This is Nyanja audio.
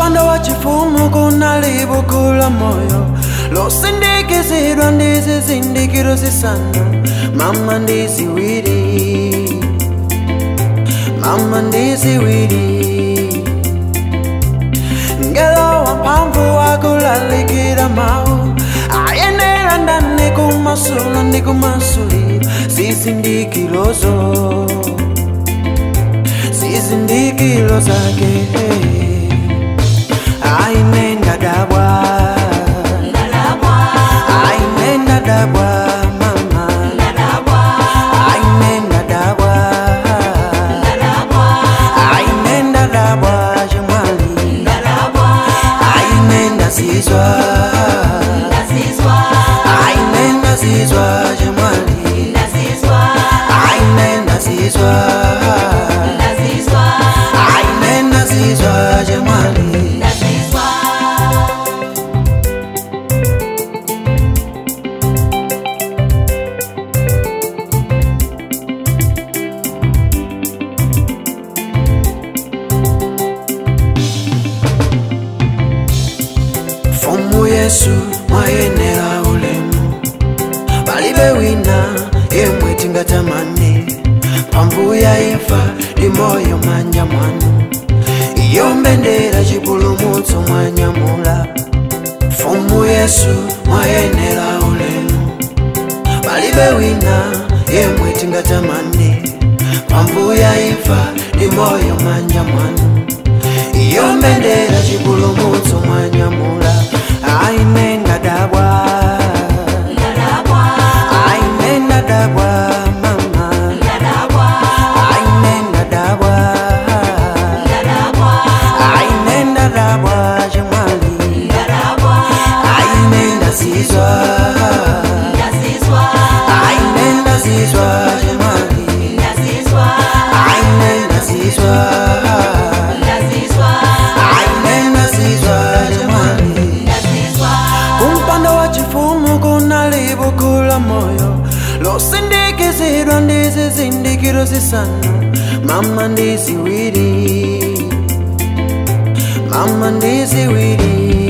kumpando wa chifumu kunalibukula moyo losindikizidwa ndi zizindikiro zisanu mama ndi ziwiri mama ndi ziwiri ngelo wamphamvu wakulalikira mawu ayenera ndani kumasula ndi kumasuli zizindikirozo zizindikiro zake ainenda dabwa ainenda dabwa mama ainenda dabwa ainenda dabwa jemwali ainenda zizwa ainenda zizwa jemwali ainenda zizwa ainenda zizwa jemwali fumu yesu mwayenera ulemu palibe wina yemwe tingatamane mphamvu ya imfa ndi moyo manja mwanu iyo mbendera chipulumutso mwanyamula fumu yesu mwayenera ulemu palibe wina yemwe tingatamane mphamvu ya imfa ndi moyo manja mwanu iyo mbendera chipulumutso mwanyamula ainenda dabwa ainenda dabwa mama ainenda dabwa ainenda dabwa jemwali ainenda zizwa ainenda zizwa jemwali ainenda zizwa ainenda zizwa jemwali kumpando wa chifumu kunalibukula moyo losindikizidwa ndi zizindikiro zisanu mama ndi ziwiri mama ndi ziwiri